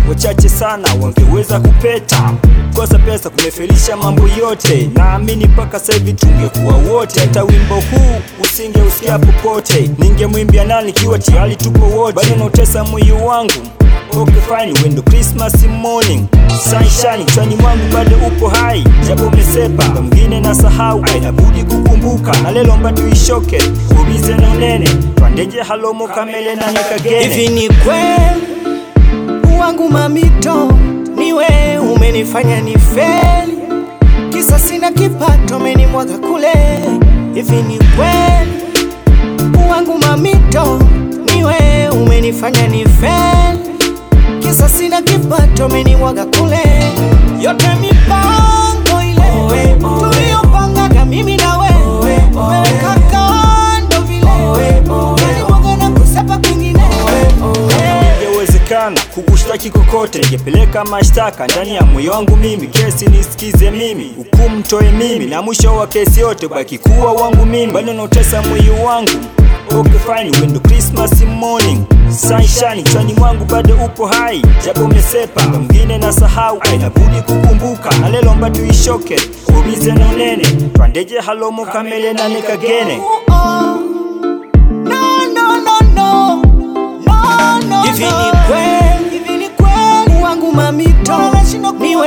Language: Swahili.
wachache sana wangeweza kupeta. Kosa pesa kumefelisha mambo yote, naamini mpaka sasa hivi tungekuwa wote. Hata wimbo huu usingeusikia popote, ningemwimbia nani ikiwa tayari tupo wote? Bado nautesa moyo wangu Okay fine, wendo Christmas morning Sunshine, chani mwangu bado upo hai Japo umesepa, kwa mwingine na sahau Inabudi kukumbuka, na lelo mba tuishoke Ubize na unene, twandeje halomo kamele na nikagene Hivi ni kweli wangu mamito, niwe umenifanya ni feli, kisa sina kipato, umenimwaga kule. Hivi ni kweli wangu mamito, niwe umenifanya ni feli, kisa sina kipato, umenimwaga kule. Yote mipango ile tuliyopangaga mimi na wewe, umeweka kando vile, umenimwaga na kusepa kwingine. ingewezekana kukushtaki kokote, ningepeleka mashtaka ndani ya moyo wangu mimi, kesi nisikize mimi, hukumu toe mimi, na mwisho wa kesi yote baki kuwa wangu mimi, bado nautesa moyo wangu. Okay fine, wendo Christmas morning sunshine, chani mwangu bado upo hai, japo umesepa, kwa mwingine na sahau, inabudi kukumbuka, na lelo mba tuishoke, ubize na unene, twandeje halomo kamele na nikagene Hivi ni kweli, hivi ni kweli wangu mamito, niwe